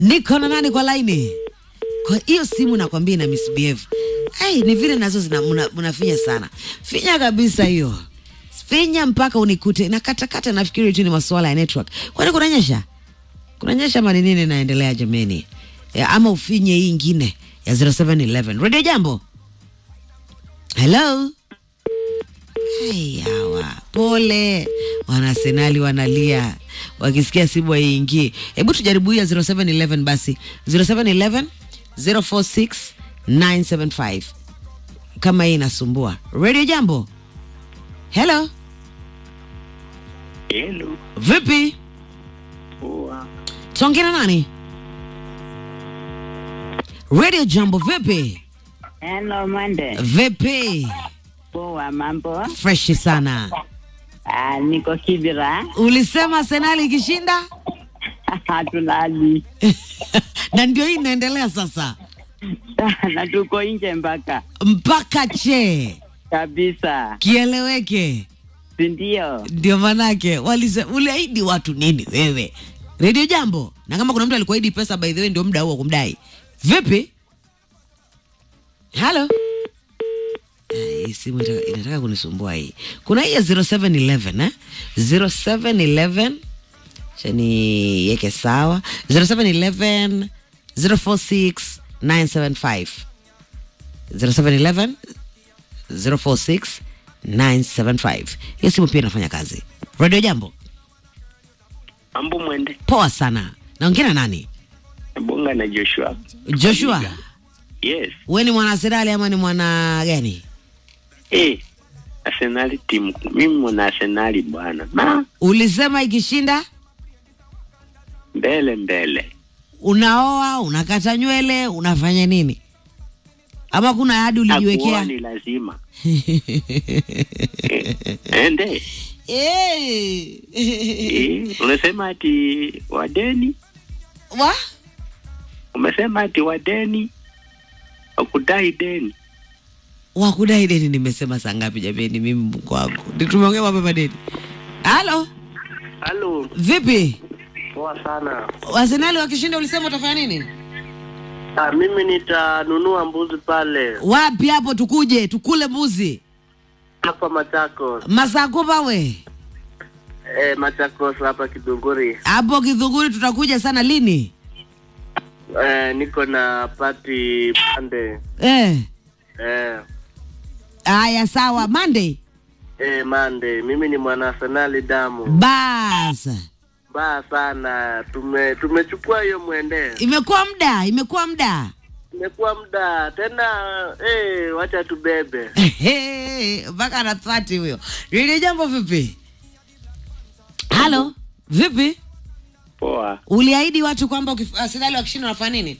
niko na nani kwa laini? Kwa hiyo simu nakwambia ina misbehave. Hey, ni vile nazo zina muna, munafinya sana. Finya kabisa hiyo. Finya mpaka unikute na katakata, nafikiri tu ni masuala ya network. Kwani kunanyesha? Kunanyesha ama ni nini naendelea jameni? Ya, ama ufinye hii ingine ya 0711. Radio Jambo. Hello. Hey, hawa pole, wanasenali wanalia wakisikia simu haiingii. Hebu tujaribu hii ya 0711 basi, 0711 046 975 kama hii inasumbua. Radio Jambo, hello, Hello. vipi? Poa. Tuongea na nani? Radio Jambo, vipi? Hello, Mwende. Vipi? Poa, mambo? Freshi sana. Ah, niko Kibira. Ulisema Senali ikishinda Hatulali. na ndio hii inaendelea sasa na tuko nje mpaka mpaka che kabisa, kieleweke. si ndio? Ndio manake walise, uliahidi watu nini wewe? Radio Jambo, na kama kuna mtu alikuahidi pesa, by the way, ndio muda huo wa kumdai. Vipi? Halo. Eh, Hii simu inataka, inataka kunisumbua hii. Kuna hii ya 0711 eh? 0711 chani yeke sawa 0711 046 975 0711 046 975. Hiyo simu pia inafanya kazi. Radio Jambo, Mambo mwende. poa sana. Naongea na nani? Bonga na Joshua. Joshua, Yes. we ni mwana Arsenali ama ni mwana gani? Eh. Arsenali timu. Mimi mwana Arsenali bwana. Na Ulisema ikishinda mbele mbele. unaoa, unakata nywele, unafanya nini? Ama kuna ahadi Hakuoa ulijiwekea? ni lazima. Eh, Ende. Eh. Eh, unasema ati wadeni? Wa? Umesema ati wadeni? Wakudai deni. Wakudai deni nimesema saa ngapi jameni? Mimi Mungu wangu, Ndio tumeongea mambo ya madeni. Halo, Halo. vipi? Poa sana. Arsenali wakishinda ulisema utafanya nini? Ah, mimi nitanunua mbuzi pale Wapi hapo tukuje tukule mbuzi? hapa Machakos. Masakupa we. Eh, Machakos hapa Kidunguri. Hapo Kidhuguri tutakuja sana lini? Eh, niko na party Monday. Eh. Eh, Aya sawa, Monday. eh, Monday. Mimi ni mwana Arsenali damu. Bas. Baa sana. Tume tumechukua hiyo mwende. Imekuwa muda, imekuwa muda. Imekuwa muda tena eh, wacha tubebe. Ehe, mpaka anatwati huyo. Lile jambo vipi? Halo, vipi? Poa. Uliahidi watu kwamba ukif- Arsenali wakishinda unafanya nini?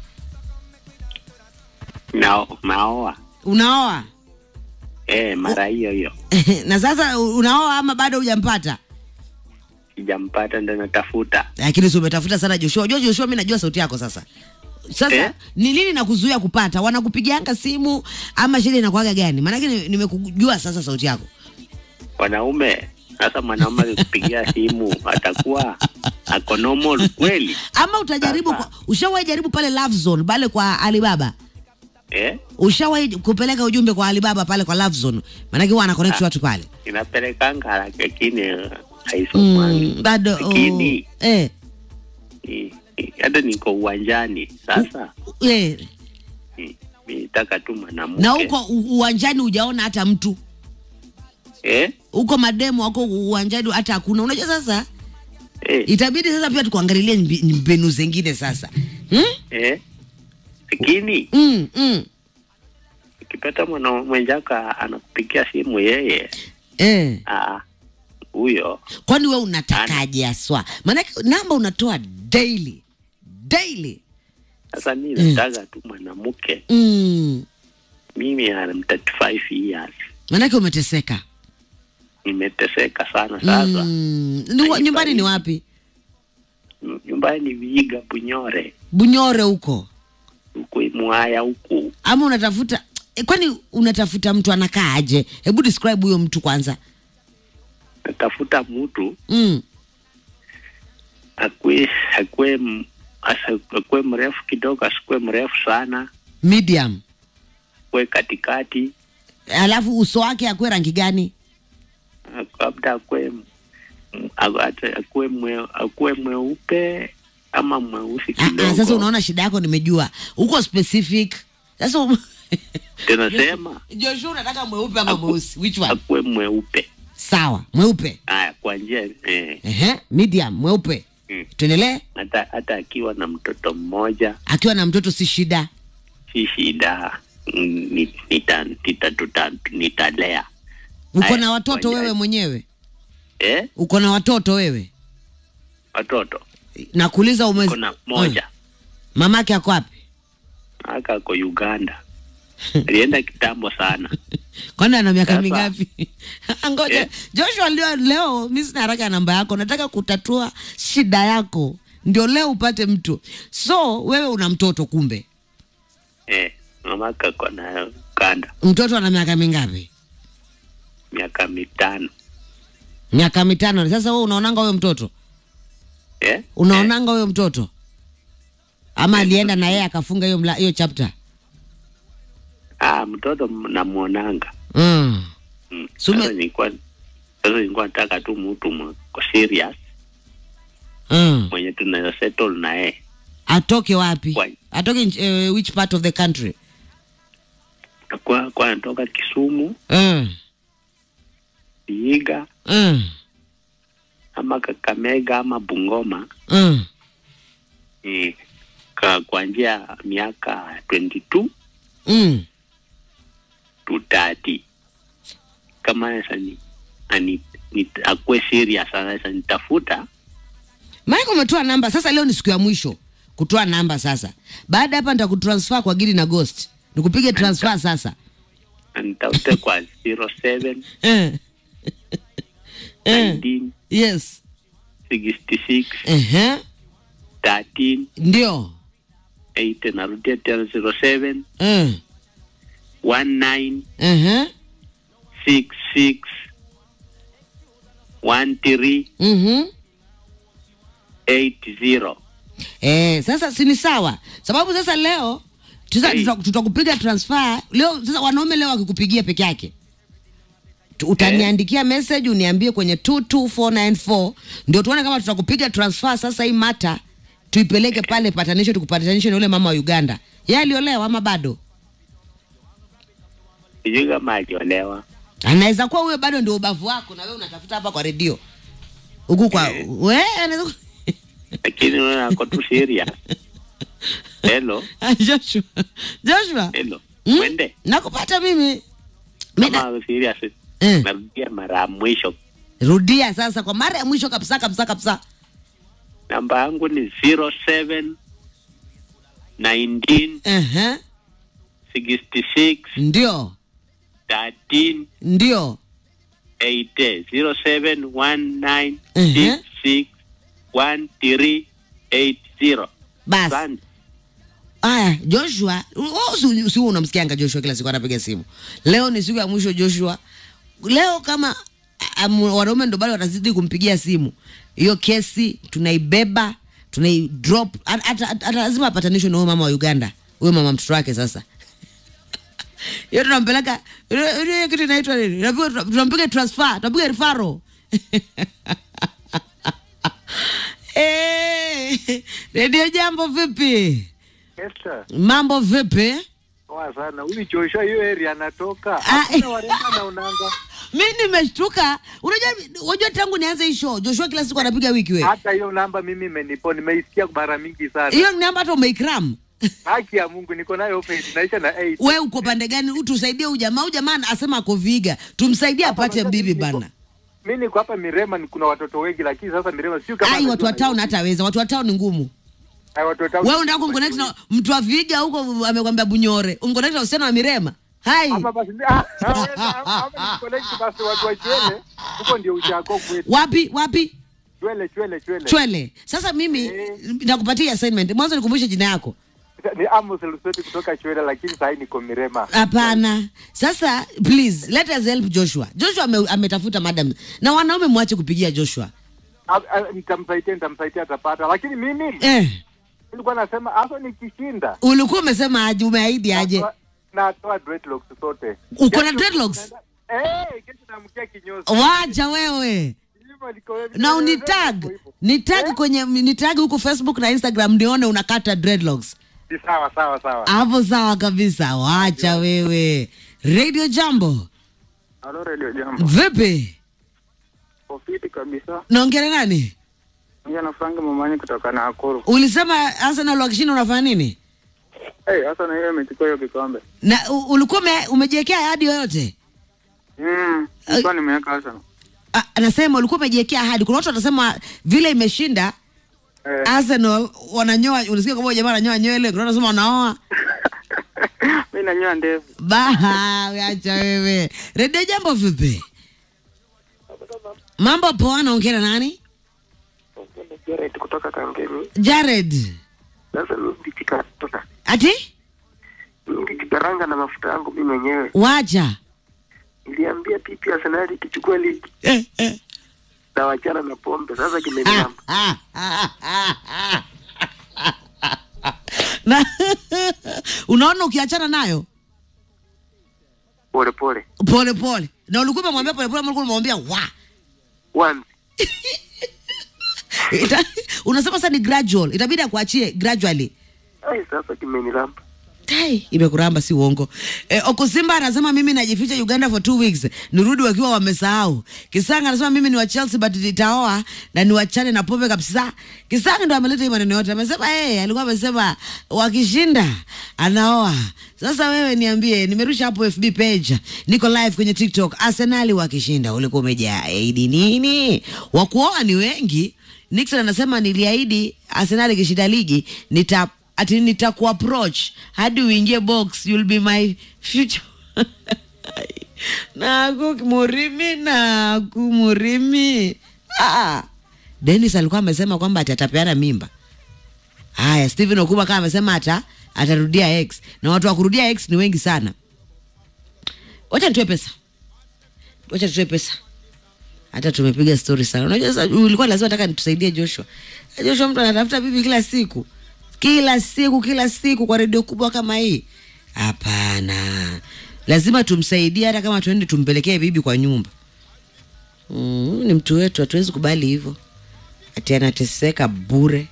Na naoa. Unaoa? Eh, mara hiyo hiyo. na sasa u- unaoa ama bado hujampata? Sijampata ndo natafuta. Lakini si umetafuta sana Joshua. Unajua Joshua, mimi najua sauti yako sasa. Sasa Eh? ni nini nakuzuia kupata? Wanakupigianga simu ama shida inakuwaga gani? Maanake ni- nimekujua sasa sauti yako. Wanaume sasa mwanaume akikupigia simu atakuwa ako normal kweli? Ama utajaribu Sasa. kwa, ushawahi jaribu pale Love Zone pale kwa Alibaba? Eh? Ushawahi kupeleka ujumbe kwa Alibaba pale kwa Love Zone? Maanake huwa ana connect watu pale. Inapelekanga haraka lakini haisomwangi. Mm, bado Lakini oh, eh, eh, eh, hata niko uwanjani sasa eh. eh, mi nataka tu mwanamke Na huko u- uwanjani hujaona hata mtu eh? huko, mademu wako uwanjani hata hakuna. Unajua sasa Eh, itabidi sasa pia tukuangalilie mbi- mbinu zingine sasa hmm? eh? Lakini mm, mm. ukipata mwana mwenzako anakupigia simu yeye Eh. ah, huyo Kwani we unatakaje aswa? Maanake namba unatoa daily daily. sasa mi nataka tu mwanamke Mm. mimi am 35 years Maanake umeteseka. nimeteseka sana sasa Mm. Ni wa- nyumbani ni wapi? nyumbani ni Vihiga Bunyore Bunyore huko huku Mwaya huku ama unatafuta eh, kwani unatafuta mtu anakaa aje? Hebu describe huyo mtu kwanza. natafuta mtu Mm. akwe akwe m- asa akuwe mrefu kidogo, asikuwe mrefu sana, medium akuwe katikati, alafu uso wake akuwe rangi gani labda akuwe m- a- ata- akuwe mwe, akuwe mweupe ama mweusi Ah, kidogo. ah, sasa unaona shida yako nimejua uko specific sasa um- tunasema Joshua unataka mweupe ama mweusi which one akuwe mweupe. sawa mweupe Haya, kwa njia eh, Ehe, medium mweupe mm. tuendelee hata hata akiwa na mtoto mmoja akiwa na mtoto si shida si shida, mm, ni- nita, nita, tuta, nitalea uko Aya, na watoto ngoja. wewe mwenyewe eh, uko na watoto wewe watoto nakuuliza ume kuna moja mamake ako wapi aka ako Uganda alienda kitambo sana. kwani ana miaka Sasa. mingapi ngoja Eh. joshua leo, leo mi sina haraka ya namba yako nataka kutatua shida yako ndio leo upate mtu so wewe una mtoto kumbe Eh, mamaka ako na Uganda mtoto ana miaka mingapi miaka mitano miaka mitano sasa wewe unaonanga huyo mtoto eh? unaonanga huyo mtoto ama alienda na yeye akafunga hiyo mla- hiyo chapter Ah, mtoto m- namwonanga mm. mm. Sume- Sasa nilikuwa sasa nilikuwa nataka tu mtu mko serious Mm. mwenye tunaweza settle na yeye atoke wapi Why? atoke nch- uh, which part of the country kwa kwa anatoka Kisumu, mm. Vihiga Mm. ama Kakamega ama Bungoma Mm. eh, ka kuanzia miaka 22 Mm. to 30 kama sasa ni ani ni, akuwe serious sasa nitafuta Mike umetoa namba sasa. Leo ni siku ya mwisho kutoa namba sasa. Baada ya hapa nitakutransfer kwa Gidi na Ghost, nikupige transfer sasa. na nitafute kwa 07 Eh. Eh. 19 Yes. 66 Ehe. 13 Ndio. 8 narudia tena 07 Eh. 19 Ehe. 66 13 Mhm. 80 Eh, sasa si ni sawa, sababu sasa leo tuta- Hey. tuta- tutakupiga transfer leo. Sasa wanaume leo wakikupigia peke yake Tu- utaniandikia message uniambie kwenye 22494 ndio tuone kama tutakupiga transfer sasa. Hii mata tuipeleke pale patanisho, tukupatanishe na yule mama wa Uganda. Yeye aliolewa ama bado? sijui kama aliolewa Anaweza kuwa huyo bado ndio ubavu wako, na wewe unatafuta hapa kwa redio huku kwa Eh. we anaweza ku- lakini unaona ako tu serious hello Ah, Joshua, Joshua, hello Mm? mwende nakupata mimi Mimi na- kama serious Eh. narudia mara ya mwisho rudia sasa kwa mara ya mwisho kabisa kabisa kabisa namba yangu ni 07 19 Ehe, 66 ndio 13 ndio 80 07 19 Mhm. 66 13 80 basi Asante. aya joshua si unamsikianga joshua kila siku anapiga simu leo ni siku ya mwisho joshua leo kama um, wanaume ndo bado watazidi kumpigia simu hiyo kesi tunaibeba tunaidrop hata hata- hata lazima apatanishwe na huyo mama wa uganda huyo mama mtoto wake sasa hiyo tunampeleka hiyo- hiyo kitu inaitwa nini Tunapigwa- tunampiga transfer tunampiga rifaro Eh, redio jambo vipi Esther, mambo vipi poa sana. Huyu Joshua hiyo area anatoka. Ah, Hakuna warembo anaonanga. mi nimeshtuka unajua unajua tangu nianze hii show joshua kila siku anapiga wiki we Hata hiyo namba mimi imenipo, nimeisikia mara mingi sana. hiyo ni namba hata umeikram Haki ya Mungu niko nayo open inaisha na 8. we uko pande gani utusaidie huyu jamaa huyu jamaa asema ako viga tumsaidie Hapa apate unajua bibi niko- bana Mimi niko hapa Mirema ni kuna watoto wengi lakini sasa Mirema sio kama ai watu wa anajua town Nairobi. hataweza watu wa town ni ngumu Ai, watu wa town. wewe unataka kumconnect na mtu wa viga huko amekwambia bunyore umconnect na usichana wa mirema hai Ama basi ah, ah, wewe, ah, ama ni connect basi watu wa Chwele. Huko ndio uchako kwetu. wapi wapi Chwele Chwele Chwele. chwele sasa mimi Eh. nakupatia assignment mwanzo nikumbushe jina yako Ni Amos Lusweti kutoka Chwele lakini sasa niko Mirema. hapana sasa please let us help joshua joshua ame, ametafuta madam na wanaume mwache kupigia joshua Ah, ah, Nitamsaidia nitamsaidia atapata lakini mimi eh, nilikuwa nasema hasa nikishinda ulikuwa umesema aje umeahidi aje natoa- natoa dreadlocks zote. Uko na Kesho dreadlocks? naenda- Eh, kesho naamkia kinyozi. wacha wewe Hivyo liko- na unitag hivyo hivyo. nitag Eh? kwenye nitag huko facebook na instagram nione unakata dreadlocks Ni sawa sawa sawa. hapo sawa kabisa wacha wewe radio jambo Halo Radio Jambo. vipi Ofiti kabisa. naongera nani Mimi na Frank Mamani kutoka Nakuru. ulisema arsenal wakishinda unafanya nini Eh, hasa na hiyo imechukua hiyo kikombe. na u- ulikuwa ume- umejiwekea ahadi yoyote Mm, nilikuwa nimeweka hasa. Ah, anasema ulikuwa umejiwekea ahadi kuna watu watasema vile imeshinda Eh, arsenal wananyoa unasikia kwamba jamaa ananyoa nywele kuna watu wanasema wanaoa mimi nanyoa ndevu. baha acha wewe redio jambo vipi mambo poa naongea na nani Jared kutoka Kangemi. jared Sasa mimi ndichika kutoka. ati Mimi ndichikaranga na mafuta yangu mimi mwenyewe. wacha Niliambia pipi Arsenal ikichukua ligi eh, eh. na wachana na pombe. Sasa kimenilamba. na unaona ukiachana nayo Pole pole. pole pole na ulikuwa umemwambia pole pole ama ulikuwa umemwambia wa Once. Ita, unasema sasa ni gradual itabidi akuachie gradually Ai sasa kimenilamba. Tai, imekuramba si uongo. E, Okusimba anasema mimi najificha Uganda for two weeks, nirudi wakiwa wamesahau. Kisanga anasema mimi ni wa Chelsea but nitaoa na niwachane na pombe kabisa. Kisanga ndo ameleta hii maneno yote. Amesema eh, alikuwa amesema wakishinda anaoa. Sasa wewe niambie, nimerusha hapo FB page, niko live kwenye TikTok. Arsenal wakishinda, ulikuwa umejaidi nini? Wakuoa ni wengi. Nixon anasema niliahidi Arsenal ikishinda ligi nita ati nitakuapproach hadi uingie box you'll be my future naku murimi naku murimi ah. Dennis alikuwa amesema kwamba ati atapeana mimba. Haya, Steven Okuba kama amesema ata atarudia X na watu wa kurudia X ni wengi sana. Wacha nitoe pesa, wacha tutoe pesa. Hata tumepiga story sana. Unajua sasa ulikuwa lazima nataka nitusaidie Joshua. Joshua mtu anatafuta bibi kila siku, kila siku, kila siku kwa redio kubwa kama hii. Hapana, lazima tumsaidie, hata kama tuende tumpelekee bibi kwa nyumba. Mm, ni mtu wetu, hatuwezi kubali hivyo ati anateseka bure.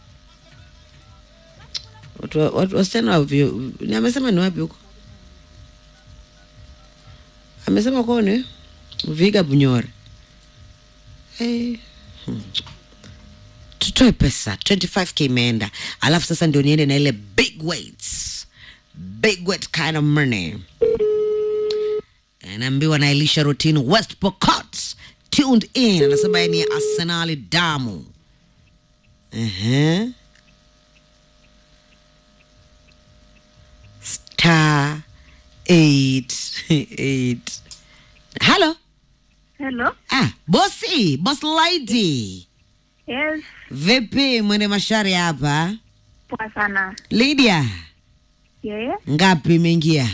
Watu, watu wasichana wa vyo- ni amesema ni wapi huko? Amesema kwao ni Viga Bunyore. Hey. Hmm. Tutoe pesa 25k imeenda, alafu sasa ndio niende na ile big weights, big weight kind of money. Anaambiwa na Elisha Routine West Pokot tuned in, anasema yeye ni Arsenali damu. Ehe. Star eight eight. Hello. Hello. Ah, bosi, boss lady. Yes. Vipi mwende mashari hapa? Poa sana. Lydia, Yeah. ngapi imeingia?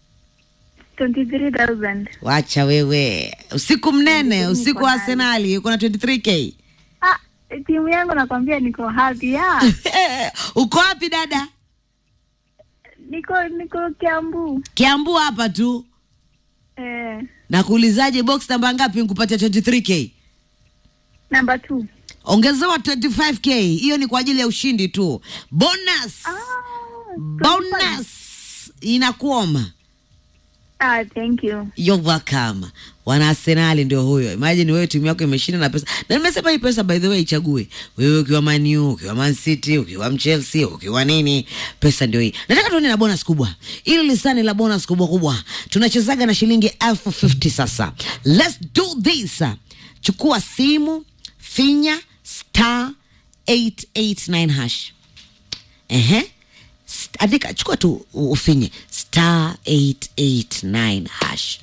23,000. Wacha wewe. Usiku mnene, Niko usiku wa nayo. Arsenali uko na 23k. Ah, timu yangu nakwambia niko happy ya. Uko wapi dada? Niko niko Kiambu. Kiambu hapa tu. Eh, Nakuulizaje box namba ngapi nikupatia 23k? number 2. Ongezewa 25k. Hiyo ni kwa ajili ya ushindi tu. Bonus. Ah. Bonus inakuoma. Ah, thank you. You're welcome. Wana Arsenali ndio huyo. Imagine wewe timu yako imeshinda na pesa. Na nimesema hii pesa by the way ichague. Wewe ukiwa Man U, ukiwa Man City, ukiwa Chelsea, ukiwa nini, pesa ndio hii. Nataka tuone na bonus kubwa. Ili lisani la bonus kubwa kubwa. Tunachezaga na shilingi elfu 50 sasa. Let's do this. Chukua simu, finya star 889 hash. Ehe. St- andika chukua tu u- ufinye star 889 hash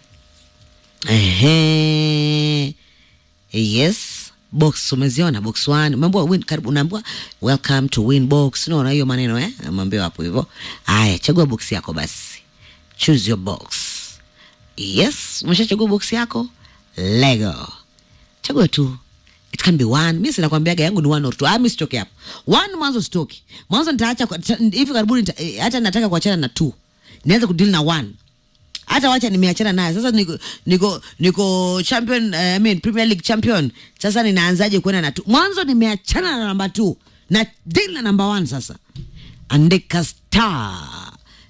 ehe yes box umeziona box one umeambiwa win karibu unaambiwa welcome to win box unaona hiyo maneno eh umeambiwa hapo hivyo haya chagua box yako basi choose your box yes umeshachagua box yako lego chagua tu it can be one mi sinakwambiaga yangu ni one or two ah, mi sitoki hapo one mwanzo sitoki mwanzo nitaacha kwa- ta- hivi karibuni nita- eh, hata nataka kuachana na two nianze kudili na one hata wacha nimeachana naye sasa niko niko niko champion uh, I mean premier league champion sasa ninaanzaje kwenda na two mwanzo nimeachana na namba two na deal na namba one sasa andika star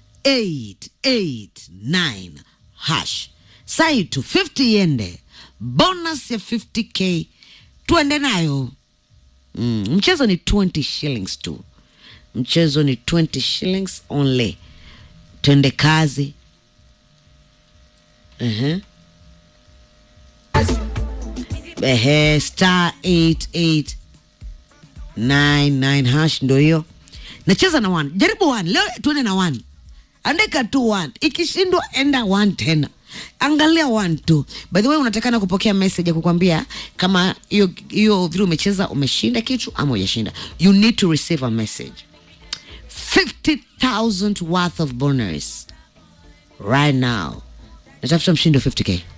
889 hash sai tu 50 yende bonus ya 50k tuende nayo mm, mchezo ni 20 shillings tu mchezo ni 20 shillings only twende kazi uh-huh. Ehe, star 8899 hash ndo hiyo nacheza na one jaribu one leo tuende na one andika tu one ikishindwa enda one tena angalia one tu by the way unatakana kupokea message ya kukwambia kama hiyo hiyo vile umecheza umeshinda kitu ama hujashinda you need to receive a message 50000 worth of bonus right now natafuta mshindi wa 50k